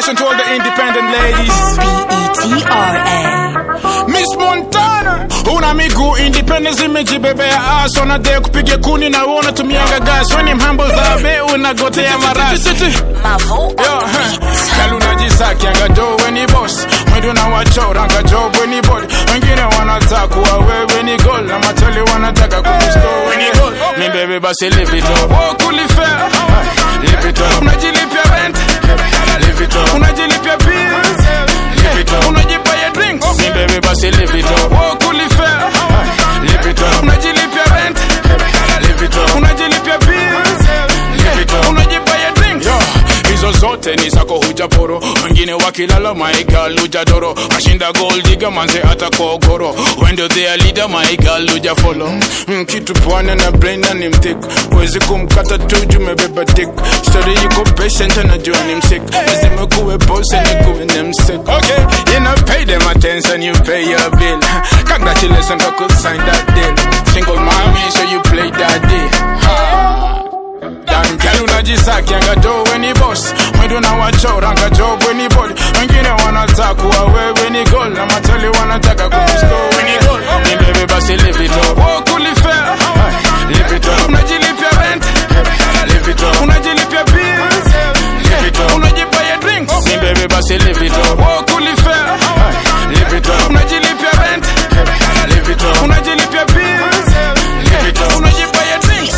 dedication to all the independent ladies. B-E-T-R-A. Miss Montana, una miguu independence imejibebea aso na de kupiga kuni na uona tumianga gas weni mhambo zabe unagotea marasi Mavo on Yo, the huh. beat. Kalu najisakianga jo weni boss mwendo na wachoranga job weni bod wengine wanataka kuwa wewe ni gol na matali wanataka kukusto weni gol mi bebe basi live it up walk ulifea live it up unajilipia rent live it up unajilipia bills live it up unajibaya drinks mi bebe basi live it up walk ulifea live it up unajilipia rent live it up unajilipia bills live it up unajibaya drinks yo hizo zote ni zako hujaporo wengine wakilala maigal hujadoro ashinda goldiga manze hata kogoro wendo thea leader maigal hujafolo mm, kitu pwane na brain ni mtik wezi kumkata tu jumebeba dik story yuko patient anajua ni msik lazima kuwe boss and kuwe ni msik okay you know pay them attention you pay your bill congratulations I could sign that deal single mommy so you play that deal ha. Dan girl unajisakianga jo weni boss mwendo na wachoranga job weni body wengine wanataka kuwa wewe ni gol na matali wanataka kukusto weni gol ni bebe basi live it up walk ulifea live it up unajilipia rent live it up unajilipia bills live it up unajibaya drinks ni bebe basi live it up walk ulifea live it up unajilipia rent live it up unajilipia bills live it up unajibaya drinks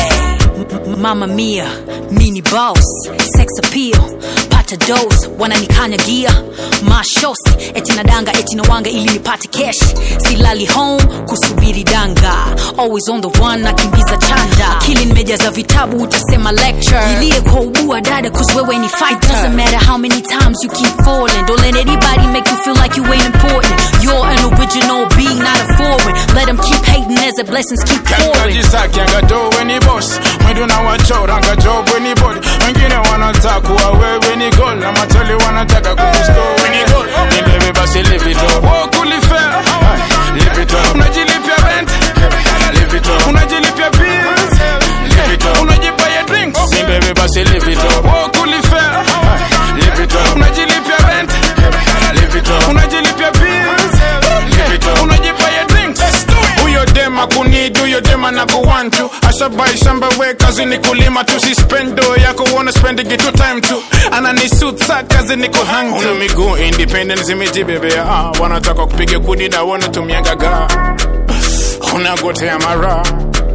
R.A. Mama Mia, mini boss, sex appeal, pata dose, wananikanyagia mashosi, eti nadanga eti nawanga ili nipate cash, silali home kusubiri danga, always on the one nakimbiza chanda, akili nimejaza vitabu utasema lecture, ilie kwa ubua dada cause wewe ni fighter, doesn't matter how many times you keep falling, don't let anybody make you feel like you ain't important, you're an original being not a foreign, let them keep hating as the blessings keep pouring. kalunajisakianga jo weni boss mwendo na wachoranga job weni body wengine wanataka kuwa wewe ni gol na matali wanataka kukusto weni gol ni bebe basi live it up walk ulifea live it up unajilipia rent live it up unajilipia bills live it up unajibaya drinks ni bebe basi live it up walk ulifea live it up unajilipia rent live it up unajilipia bills live it up unajibaya drinks huyo dema kunid huyo dema na kuwantu ashabai shamba we kazi ni kulima tu si spendo yako uona spending it two time tu ananisuit sa kazi ni kuhang una miguu independent zimejibebea ah, wanataka kupiga kudi na wanatumianga ga unagotea mara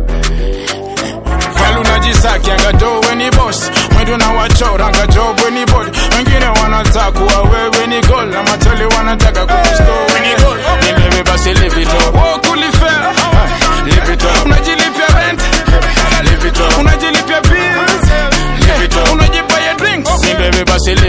Girl unajisakianga jo weni boss mwendo na wachoranga job weni body wengine wanataka kuwa wewe ni gol na matali wanataka kukusto weni gol ni bebe basi live it up walk ulifea live it up unajilipia rent live it up unajilipia bills live it up unajibaya drinks ni bebe basi live